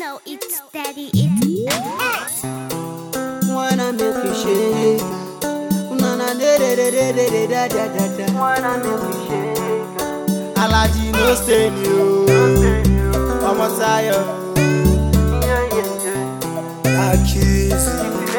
know it's daddy, it's Wanna make you shake. Na na de de de de de de da da da da. Wanna make you shake. Alaji no stain you. Ọmọ Tayo. Accuse.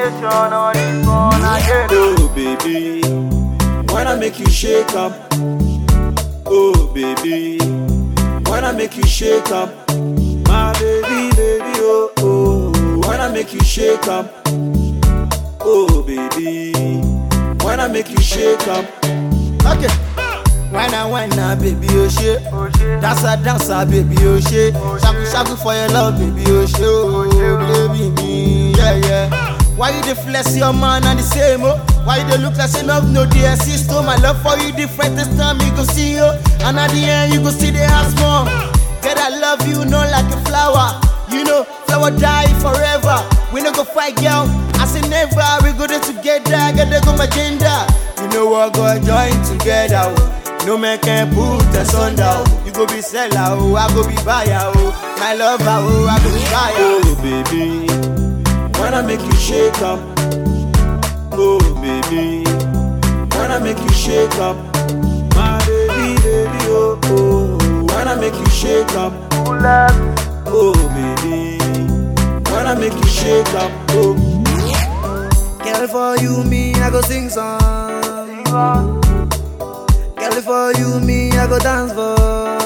Oh baby, wanna make you shake up. Oh baby, wanna make you shake up. My baby, baby, oh oh, wanna make you shake up. Oh baby, wanna make you shake up. Okay. When I wine now, baby, oh shit. Dancer, dancer, baby, oh shit. Shaku, shaku for your love, baby, oh shit. Oh, baby, me, yeah, yeah. Why you dey flex your man and the same, oh? Why you dey look like say love no dey exist, oh? My love for you different this time, you go see, oh. And at the end, you go see the house more. Girl, I love you, no like a flower. You know, flower die forever. We no go fight, girl. I say never. We go there together. Get there go my gender. You know what? Go join together. Oh. No man can put us under. Oh. You go be seller, oh. I go be buyer, oh. My lover, oh. I go be buyer. Oh baby, wanna make you shake up. Oh baby, wanna make you shake up. My baby, baby, oh oh, wanna make you shake up. Oh baby, wanna make you shake up. Oh, girl for you, me I go sing song. Girl for you, me I go dance for.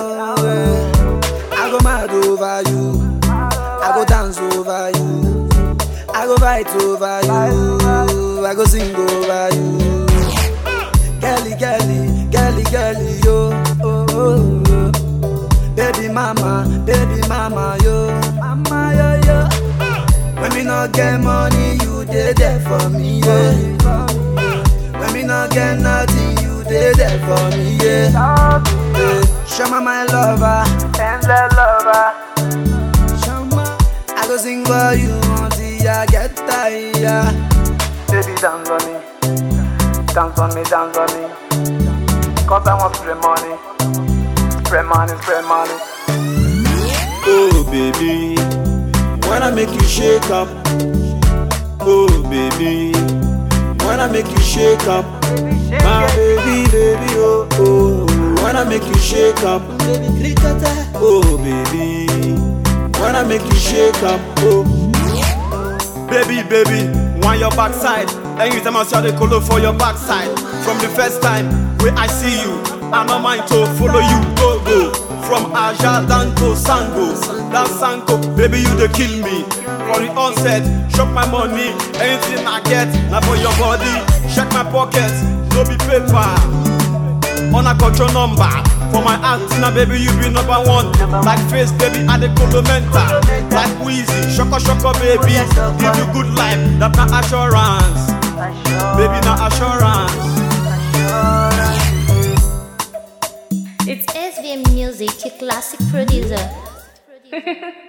I go mad over you. I go dance over you. I go fight over you. I go sing over you. Girlie, girlie, girlie, girlie, yo. Oh, oh, oh. Baby mama, baby mama, yo. Mama, yo, yo. When me not get money, you dey there for me, yeah. When me not get nothing, you dey there for me, yeah. yeah. Shama my lover, Endless lover, Shama. I go sing for you until I get tired. baby dance for me, dance for me, dance for me. Cause I want to spray money, spray money, spray money. Oh baby, wanna make you shake up. Oh baby, wanna make you shake up. My baby, baby, oh oh, wanna make you shake up. Oh baby, wanna make you shake up. Oh. Baby, baby, want your backside. Anytime I saw the color for your backside. From the first time where I see you, I no mind to follow you, go go. From Aja down to Sango, that Sango, baby you dey kill me. For the onset, chop my money, anything I get, na for your body. Check my pockets, no be paper. On a control number For my antenna, baby, you be number one Like face, baby, I the mental Like Wheezy, shoko shoko, baby Give you good life, that na assurance Baby, na assurance it's SVM Music, a classic producer.